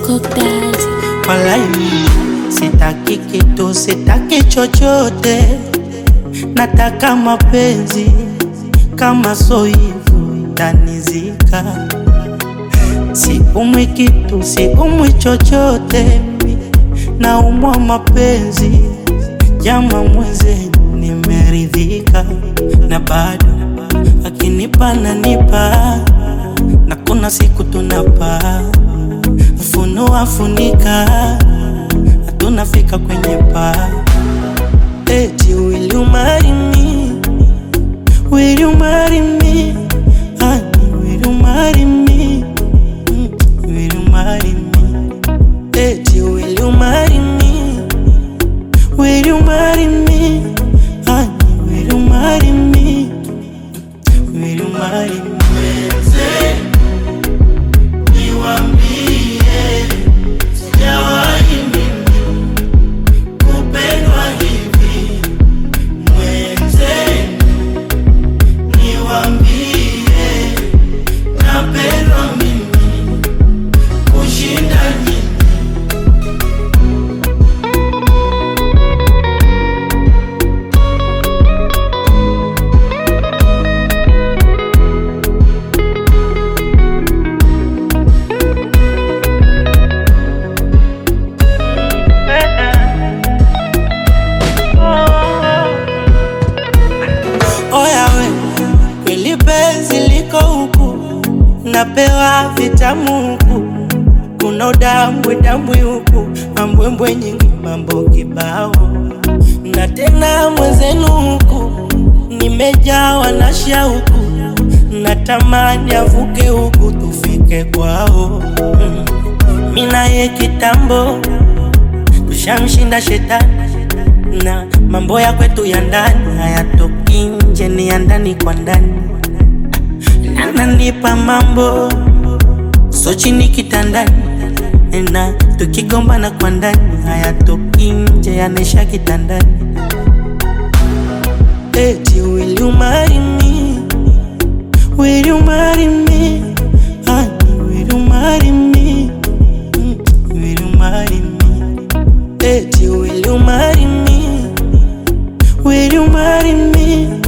Cocktails. Walai, sitaki kitu, sitaki chochote, nataka mapenzi kama so hivyo tanizika. Siumwi kitu, siumwi chochote, naumwa mapenzi. Jama mwenzenu, nimeridhika na bado akinipa nanipa, na kuna siku tunapaa funua funika, hatunafika kwenye paa. Eti will you marry me? Will you marry me? Honey, will you marry me? Mm, Will you marry me? Eti will you marry me? Will you marry me? Honey, will you marry me? Will you marry me? Oya we, kweli penzi liko huku, napewa vitamu huku, kuna udambwe dambwe huku, mambwembwe nyingi, mambo kibao, na tena mwenzenu huku, nimejawa na shauku, natamani avuke huku tufike kwao. Mm. Mina ye kitambo tushamshinda shetani na mambo ya kwetu ya ndani hayatoki nje, ni ya ndani kwa ndani. Ananipa mambo so chini kitandani, na tukigombana kwa ndani hayatoki nje, yanaisha kitandani. Eti will you marry me? Will you marry me? Honey, will you marry me? Mm, Will you marry me? Eti will you marry me? Will you marry me?